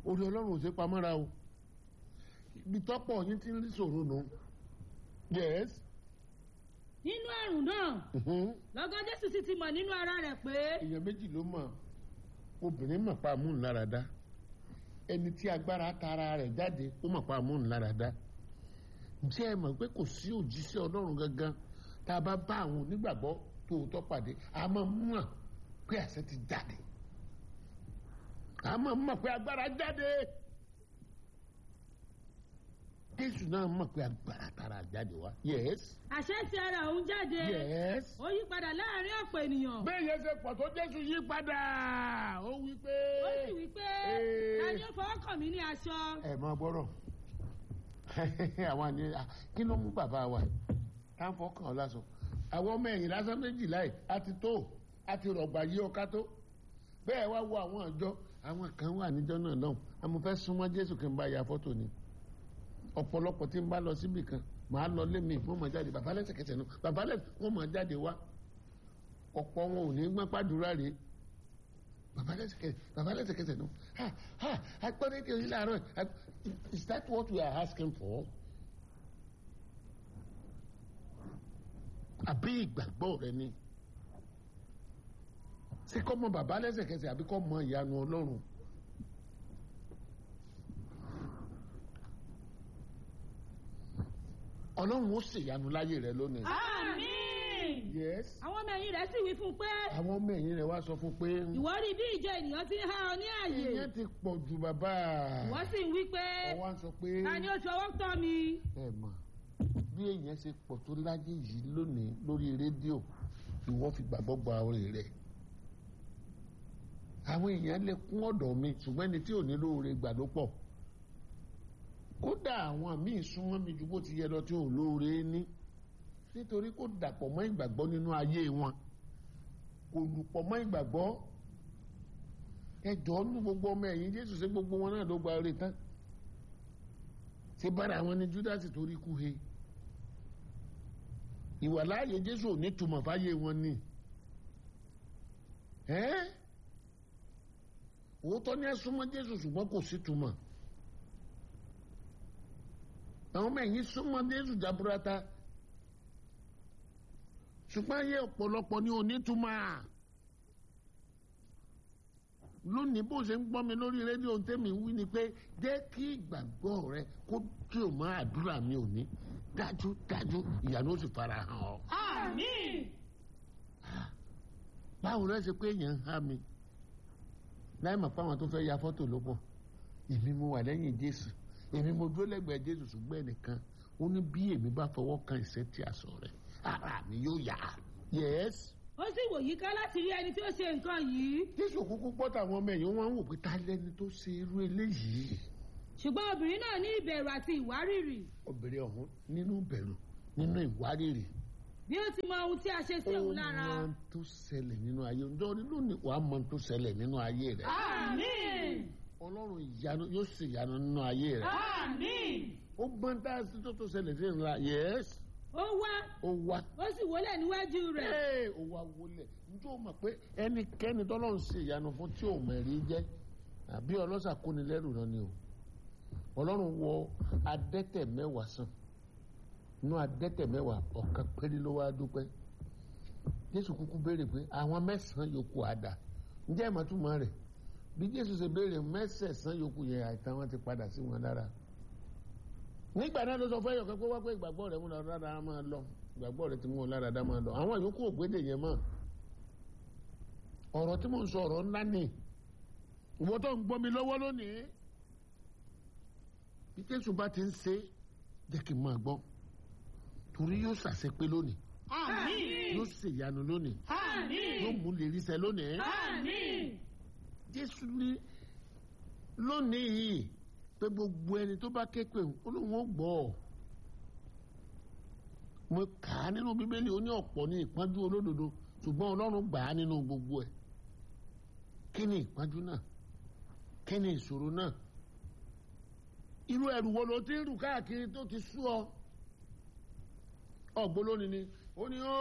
orí ọlọ́run ò sí pamọ́ra o ibi tọ́pọ̀ yín ti ń rí sòro nù yes nínú àrùn náà mhm. lọ́gán jésù sì ti mọ̀ nínú ara rẹ̀ pé èèyàn méjì ló mọ̀ obìnrin mọ̀ pa amúniláradá ẹni tí agbára tara rẹ̀ jáde ó mọ̀ pa amúniláradá ǹjẹ́ ẹ mọ̀ pé kò sí òjíṣẹ́ ọlọ́run gangan tá a bá bá àwọn onígbàgbọ́ tòótọ́ pàdé a máa mọ̀ pé àṣẹ ti jáde a máa mọ̀ pé agbára jáde jésù náà mọ̀ pé agbára tara jáde wá yes àṣẹ ti ara òun jáde yes ó yí padà láàrin ọ̀pọ̀ ènìyàn bẹ́ẹ̀ yẹn ṣe pọ̀ tó jésù yí padà ó wí pé. ó sì wí pé Ee. ta ni ó fọwọ́ kàn mí ní aṣọ ẹ máa gbọ́rọ̀ àwọn àní à, kí ló mú bàbá wa yìí tá à ń fọkàn ọ lásán àwọn ọmọ ẹ̀yìn lásán méjìlá yìí a ti tó a ti rọ̀gbà yí ọká tó bẹ́ẹ̀ wá wo àwọn àjọ àwọn kan wà níjọ́ náà lọ́hùn àmọ́ fẹ́ súnmọ́ jésù kí n bá ya fọ́tò ni ọ̀pọ̀lọpọ̀ tí n bá lọ síbì kan màá lọ lé mi wọ́n máa jáde bàbá lẹ́sẹ̀kẹsẹ̀ náà bàbá lẹ́sẹ̀ wọ́n máa jáde wá ọ̀pọ̀ wọn ò ní gbọ́n pàdúrà rèé bàbá lẹ́sẹ̀kẹsẹ̀ bàbá lẹ́sẹ̀kẹsẹ̀ náà ha ha agbọ́dé tí o yí láàárọ̀ ag- is that what we are asking for? àbí ìgbàgbọ́ rẹ ni ṣé kọ́ mọ bàbá lẹ́sẹ̀kẹsẹ̀ àbí kọ́ mọ ìyanu ọlọ́run ọlọ́run ó ṣèyanu láyé rẹ lónìí. àmín yes. àwọn ọmọ ẹ̀yìn rẹ̀ sì wí fún un pé àwọn ọmọ ẹ̀yìn rẹ̀ wá sọ fún pé ìwọ rí bí ìjọ ènìyàn ti ń há ọ ní àyè ìyẹn ti pọ̀ ju bàbá ìwọ sì ń wí pé ọwọ́ sọ pé ta ni ó fi ọwọ́ tọ́ mi ẹ mọ̀ bí èèyàn ṣe pọ̀ tó láyé yìí lónìí lórí rédíò ìwọ fi gbàgbọ́ gba orí rẹ̀ àwọn èèyàn lè kún ọ̀dọ̀ mi ṣùgbọ́n ẹni tí ò ní lóore gbà ló pọ̀ kódà àwọn míì súnmọ́ mi ju bó ti yẹ lọ tí ò lóore ní nítorí kó dàpọ̀ mọ́ ìgbàgbọ́ nínú ayé wọn kò lùpọ̀ mọ́ ìgbàgbọ́ ẹjọ́ ní gbogbo ọmọ ẹ̀yìn Jésù ṣe gbogbo wọn náà ló gba orí tán ṣe bára àwọn ni Júdásì torí kú he ìwàláàyè Jésù ò ní túmọ̀ fáyé wọn ni ẹ́ òótọ́ ní ẹ súnmọ́ Jésù ṣùgbọ́n kò sí túmọ̀ àwọn ọmọ ẹ̀yìn súnmọ́ Jésù jaburata ṣùgbọ́n ayé ọ̀pọ̀lọpọ̀ ní onítùmọ̀ lónìí bó ṣe ń gbọ́ mi lórí rédíò tẹ́mi wí ni pé jẹ́ kí ìgbàgbọ́ rẹ kó tí o máa àdúrà mi ò ní dájú dájú ìyanu ó sì fara hàn ọ́. àmín báwo rẹ ṣe pé èèyàn ń há mi láì mọ̀ pé àwọn tó fẹ́ ya fọ́tò ló pọ̀ èmi mo wà lẹ́yìn Jésù èmi mo dúró lẹ́gbẹ̀ẹ́ Jésù ṣùgbọ́n ẹnìkan ó ní bí èmi bá fọwọ́ kan ìṣẹ́ tí a sọ rẹ̀ ara mi yóò yá yes ó sì wò yíká láti rí ẹni tí ó ṣe nǹkan yìí Jésù kúkú gbọ́ táwọn ọmọ ẹ̀yìn wọn wò pé ta lẹ́ni tó ṣe irú eléyìí ṣùgbọ́n obìnrin náà ní ìbẹ̀rù àti ìwárìrì obìnrin ọ̀hún nínú bẹ̀rù nínú ìwárìrì bí ó ti mọ ohun tí a ṣe sí ó òun lára mọ ohun tó ṣẹlẹ̀ nínú ayé ọjọ́ lónìí wàá mọ ohun tó ṣẹlẹ̀ nínú ayé rẹ̀ àmín Ọlọ́run ìyanu yóò sì yanu nínú ayé rẹ̀ àmín ó gbọ́n tá a sì tó tó ṣẹlẹ̀ sí ńlá yẹ́s ó wá ó wá ó sì wólẹ̀ níwájú rẹ̀ ee ó wá wọlé njó mọ̀ pé ẹnikẹ́ni tọ́lọ́run ṣe ìyanu fún tí ò mẹ̀rí jẹ́ àbí ọlọ́sà kóni lẹ́rù náà ni o Ọlọ́run wọ adẹ́tẹ̀ mẹ́wàá sàn inú adẹ́tẹ̀ mẹ́wàá ọ̀kan péré ló wá dúpẹ́ Jésù kúkú béèrè pé àwọn mẹ́sàn-án yòókù àdá ǹjẹ́ ìmọ̀túmọ̀ rẹ̀ bí Jésù ṣe béèrè mẹ́sẹ̀sán yòókù yẹn àìtàn wọn ti padà sí wọn lára nígbà náà ló sọ fún ẹyọkẹ pé wá pé ìgbàgbọ́ rẹ̀ mú lára dáa máa lọ ìgbàgbọ́ rẹ̀ ti mú ọ lára dáa máa lọ àwọn yòókù ògbédè yẹn mọ́ ọ̀rọ̀ tí mò ń sọ ọ̀rọ̀ ńlá ni ìwọ tó ń gbọ́ mi lọ́wọ́ lónìí bí Jésù bá ti ń ṣe jẹ́ kí n máa gbọ́ torí yóò ṣàṣepé lónìí àmín yóò ṣèyanu lónìí yóò àmín mú lè rí ṣẹ lónìí àmín Jésù ní lónìí yìí pé gbogbo ẹni tó bá ké pè ó lóun ó gbọ́ ọ mo kà á nínú bíbélì ó ní ọ̀pọ̀ ní ìpọ́njú olódodo ṣùgbọ́n ọlọ́run gbà á nínú gbogbo ẹ̀ kí ni ìpọ́njú náà kí ni ìṣòro náà irú ẹrù wo ló ti ń rù káàkiri tó ti sú ọ ọ̀gbọ́n lónìí ni ó ní ó.